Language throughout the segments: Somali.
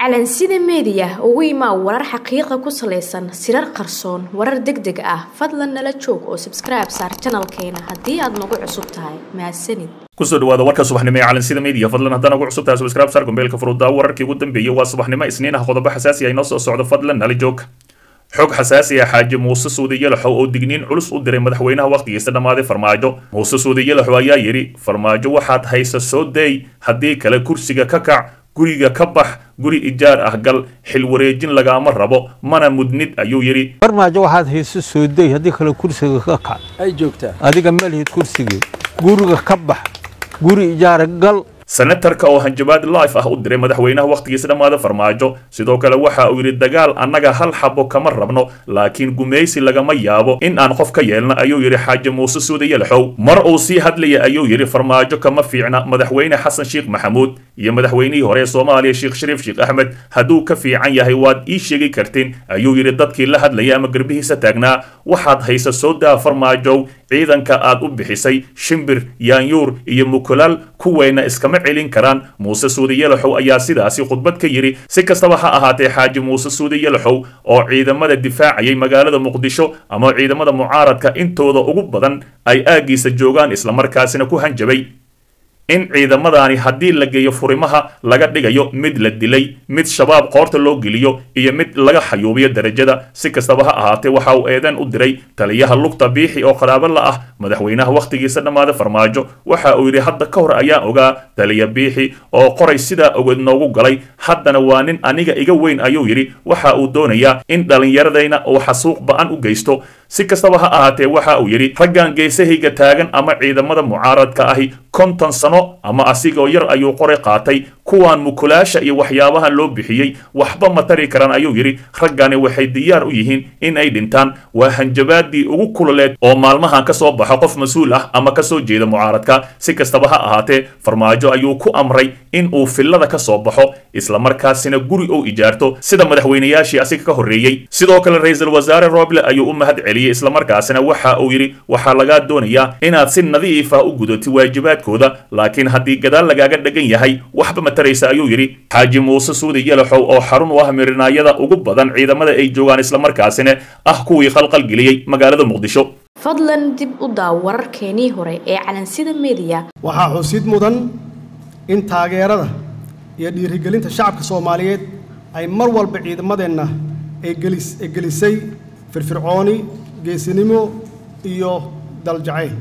calansida meediya ugu imaa warar xaqiiqa ku salaysan sirar qarsoon warar deg deg ah fadlan nala joog oo sabskribe saar janalkeena haddii aad nagu cusub tahay mahadsanid kusoo dhawaada warka subaxnimo ee calansida media fadlan haddaan ugu cusub tahay subscribe saar gombeelka furuudaa wararkii ugu dambeeyey waa subaxnimo isniin ah qodobo xasaasi ah inoo soo socdo fadlan nala joog xog xasaasi ah xaaji muuse suudi yalaxow oo digniin culus u diray madaxweynaha wakhtigiisa dhammaaday farmaajo muuse suudi yalaxow ayaa yidhi farmaajo waxaad haysa soo deey haddii kale kursiga ka kac guriga ka bax guri ijaar ah gal xil wareejin lagaama rabo mana mudnid ayuu yidhi farmaajo waxaad hayso soo dey haddii kale kursiga ka kac ay joogtaa adiga ma lihid kursigii guriga ka bax guri ijaara gal senatarka oo hanjabaad life ah u diray madaxweynaha wakhtigiisa dhammaada farmaajo sidoo kale waxa uu yidhi dagaal annaga hal xabo kama rabno laakiin gumaysi lagama yaabo in aan qof ka yeelno ayuu yidhi xaaji muuse suude yalaxow mar uu sii hadlaya ayuu yidhi farmaajo kama fiicna madaxweyne xasan sheekh maxamuud iyo madaxweynihii hore ee soomaaliya sheekh shariif sheekh axmed hadduu ka fiican yahay waad ii sheegi kartiin ayuu yidhi dadkii la hadlaya ama garbihiisa taagnaa waxaad haysa soo daa farmaajow ciidanka aad u bixisay shimbir yaanyuur iyo mukulaal kuweyna iskama celin karaan muuse suudi yalaxow ayaa sidaasi khudbad ka yidhi si kastaba ha ahaatee xaaji muuse suudi yalaxow oo ciidamada difaacayay magaalada muqdisho ama ciidamada mucaaradka intooda ugu badan ay aaggiisa joogaan islamarkaasina ku hanjabay in ciidamadaani haddii la geeyo furimaha laga dhigayo mid la dilay mid shabaab qoorta loo geliyo iyo mid laga xayuubiyo darajada si kastaba ha ahaatee waxa uu eedan u diray taliyaha lugta biixi oo qaraabo la ah madaxweynaha wakhtigiisa dhammaada farmaajo waxa uu yidhi hadda ka hor ayaan ogaa taliya biixi oo qoray sidaa ogeed noogu galay haddana waa nin aniga iga weyn ayuu yidhi waxa uu doonayaa in dhallinyaradayna uu xasuuq ba-an u geysto si kastaba ha ahaatee waxa uu yidhi raggan geesahayga taagan ama ciidamada mucaaradka ahi konton sano ama asigoo yar ayuu qoray qaatay kuwaan mukulaasha iyo waxyaabahan loo bixiyey waxba ma tari karaan ayuu yidhi raggani waxay diyaar u yihiin in ay dhintaan waa hanjabaadii ugu kululeed oo maalmahan ka soo baxo qof mas-uul ah ama ka soo jeeda mucaaradka si kastaba ha ahaatee farmaajo ayuu ku amray in uu fillada ka soo baxo islamarkaasina guri uu ijaarto sida madaxweynayaashii asiga ka horreeyey sidoo kale ra-iisul wasaare roble ayuu u mahad celiyey islamarkaasina waxa uu yidhi waxaa lagaa doonayaa inaad si nadiif ah u gudato waajibaadkooda laakiin haddii gadaal lagaaga dhegan yahay waxba ma taraysa ayuu yidhi xaaji muuse suudi yalaxow oo xarun u ah mirinaayada ugu badan ciidamada ay joogaan islamarkaasina ah kuwii khalqalgeliyey magaalada muqdisho fadlan dib u daaw wararkeenii hore ee calansida meediya waxaa xusid mudan in taageerada iyo dhiirigelinta shacabka soomaaliyeed ay mar walba ciidamadeenna ay gelisay firfircooni geesinimo iyo daljacayl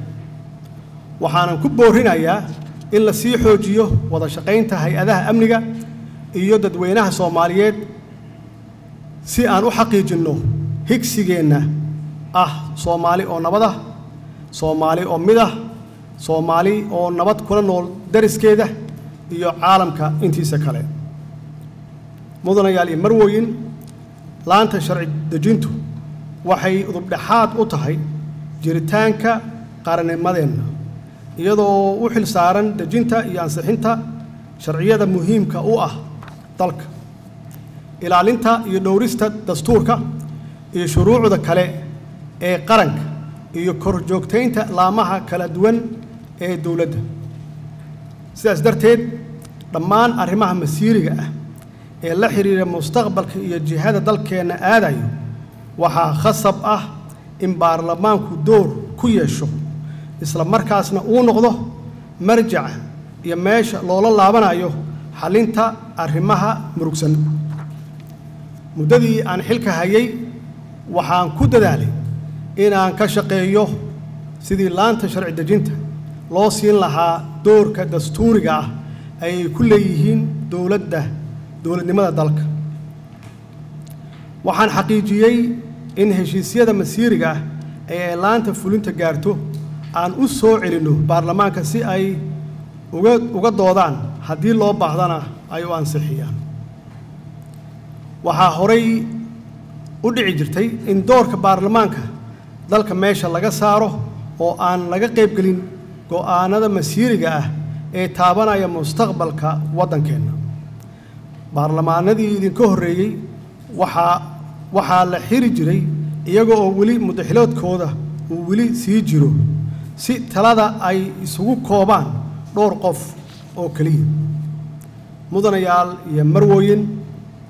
waxaanan ku boorinayaa in la sii xoojiyo wada shaqaynta hay-adaha amniga iyo dadweynaha soomaaliyeed si aan u xaqiijinno higsigeenna ah soomaali oo nabad ah soomaali oo mid ah soomaali oo nabad kula nool dariskeeda iyo caalamka intiisa kale mudanayaal iyo marwooyin laanta sharci dejintu waxay udubdhexaad u tahay jiritaanka qarannimadeenna iyadoo u xil saaran dejinta iyo ansixinta sharciyada muhiimka u ah dalka ilaalinta iyo dhowrista dastuurka iyo shuruucda kale ee qaranka iyo korjoogtaynta laamaha kala duwan ee dowladda sidaas darteed dhammaan arrimaha masiiriga ah ee la xidhiira mustaqbalka iyo jihada dalkeenna aadayo waxaa khasab ah in baarlamaanku door ku yeesho isla markaasna uu noqdo marjaca iyo meesha loola laabanayo xallinta arrimaha murugsan muddadii aan xilka hayay waxaan ku dadaalay inaan ka shaqeeyo sidii laanta sharci dejinta loo siin lahaa doorka dastuuriga ah ayay ku leeyihiin dowladda dowladnimada dalka waxaan xaqiijiyey in heshiisyada masiiriga ah ee ay laanta fulinta gaarto aan u soo celinno baarlamaanka si ay uga uga doodaan haddii loo baahdana ay u ansixiyaan waxaa horay u dhici jirtay in doorka baarlamaanka dalka meesha laga saaro oo aan laga qaybgelin go'aanada masiiriga ah ee taabanaya mustaqbalka waddankeenna baarlamaanadii idinka horreeyey waxaa waxaa la xiri jiray iyaga oo weli mudaxiloodkooda uu weli sii jiro si talada ay isugu koobaan dhowr qof oo keliya mudanayaal iyo marwooyin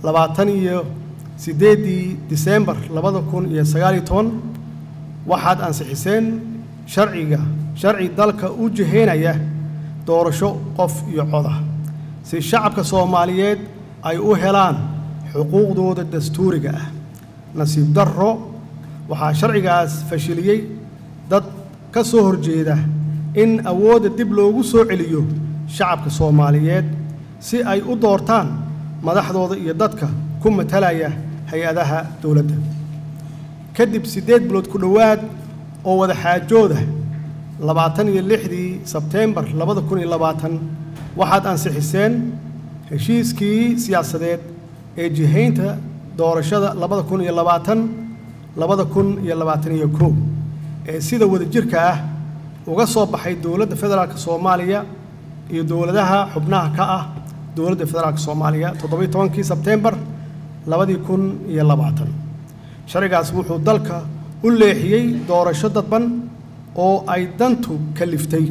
labaatan iyo siddeeddii disembar labada kun iyo sagaal iyo toban waxaad ansixiseen sharciga sharci dalka u jihaynaya doorasho qof iyo coda si shacabka soomaaliyeed ay u helaan xuquuqdooda dastuuriga ah nasiib darro waxaa sharcigaas fashiliyey dad ka soo horjeeda in awoodda dib loogu soo celiyo shacabka soomaaliyeed si ay u doortaan madaxdooda iyo dadka ku matalaya hay-adaha dowladda kadib siddeed bilood ku dhowaad oo wada xaajooda labaatan iyo lixdii sebteembar labada kun iyo labaatan waxaad ansixiseen heshiiskii siyaasadeed ee jihaynta doorashada labada kun iyo labaatan labada kun iyo labaatan iyo kow ee sida wadajirka ah uga soo baxay dowladda federaalk soomaaliya iyo dowladaha xubnaha ka ah dowladda federaalk soomaaliya toddobiyo tobankii sebteembar labadii kun iyo labaatan sharcigaas wuxuu dalka u leexiyey doorasho dadban oo ay dantu kaliftay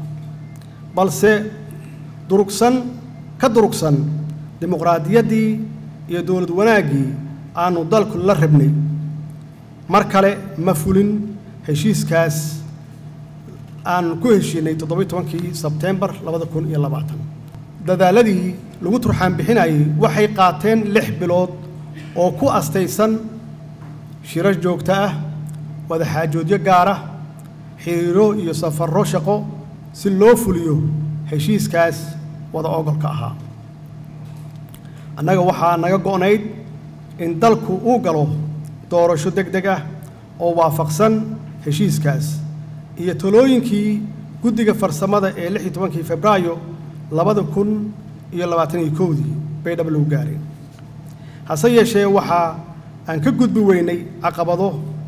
balse durugsan ka durugsan dimuqraadiyaddii iyo dowlad wanaaggii aanu dalku la rabnay mar kale ma fulin heshiiskaas aan ku heshiinay toddobiyo tobankii sebteembar labada kun iyo labaatan dadaaladii lagu turxaan bixinayay waxay qaateen lix bilood oo ku astaysan shirar joogto ah wadaxaajoodyo gaara xiriiro iyo safarro shaqo si loo fuliyo heshiiskaas wada ogolka ahaa annaga waxaa naga go'nayd in dalku uu galo doorasho deg deg ah oo waafaqsan heshiiskaas iyo talooyinkii guddiga farsamada ee lix iyo tobankii febraayo labada kun iyo labaatan iyo kowdii bay dhab lagu gaareen hase yeeshee waxaa aan ka gudbi weynay caqabado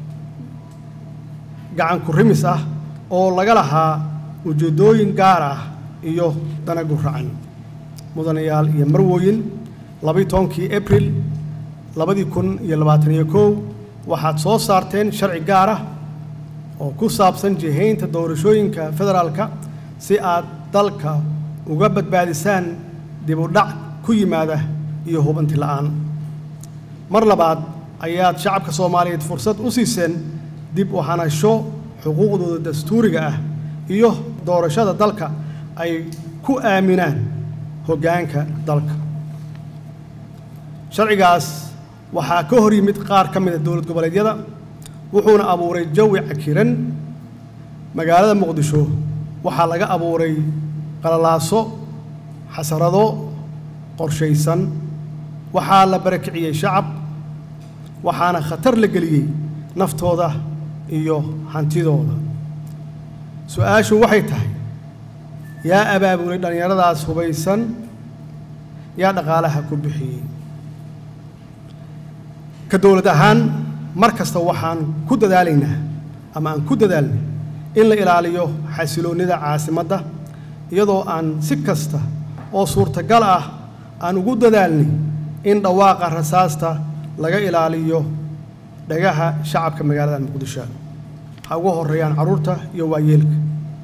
gacan ku rimis ah oo laga lahaa ujeeddooyin gaar ah iyo dana guracan mudanayaal iyo marwooyin labaiyo tobankii abril labadii kun iyo labaatan iyo kow waxaad soo saarteen sharci gaar ah oo ku saabsan jihaynta doorashooyinka federaalka si aad dalka uga badbaadisaan dib u dhac ku yimaada iyo hubanti la'aan mar labaad ayaad shacabka soomaaliyeed fursad u siiseen dib u hanasho xuquuqdooda dastuuriga ah iyo doorashada dalka ay ku aaminaan hoggaanka dalka sharcigaas waxaa ka hor yimid qaar ka mid a dowlad goboleedyada wuxuuna abuuray jawi cakiran magaalada muqdisho waxaa laga abuuray qalalaaso xasarado qorshaysan waxaa la barakiciyey shacab waxaana khatar la geliyey naftooda iyo hantidooda su-aashu waxay tahay yaa abaabulay dhallinyaradaas hubaysan yaa dhaqaalaha ku bixiyey ka dowlad ahaan mar kasta waxaan ku dadaalaynaa ama aan ku dadaalnay in la ilaaliyo xasiloonnida caasimadda iyadoo aan si kasta oo suurtagal ah aan ugu dadaalnay in dhawaaqa rasaasta laga ilaaliyo dhagaha shacabka magaalada muqdisho ha ugu horreeyaan carruurta iyo waayeelka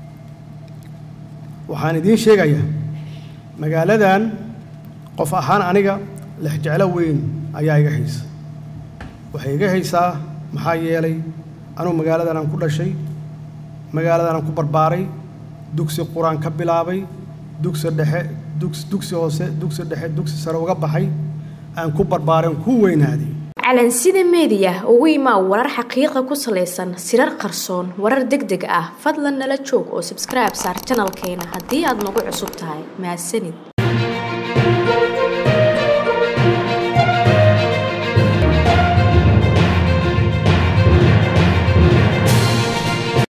waxaan idiin sheegayaa magaaladan qof ahaan aniga lexjeclo weyn ayaa iga haysa waxay iga haysaa maxaa yeelay anugu magaaladan aan ku dhashay magaaladan aan ku barbaaray dugsi qur-aan ka bilaabay dugsi dhexe dugs dugsi hoose dugsi dhexe dugsi sare uga baxay aan ku barbaaray aan ku weynaaday calansida meediya ugu imaa warar xaqiiqa ku salaysan sirar qarsoon warar deg deg ah fadlan nala joog oo sabskribe saar janalkeena haddii aad nagu cusub tahay mahadsanid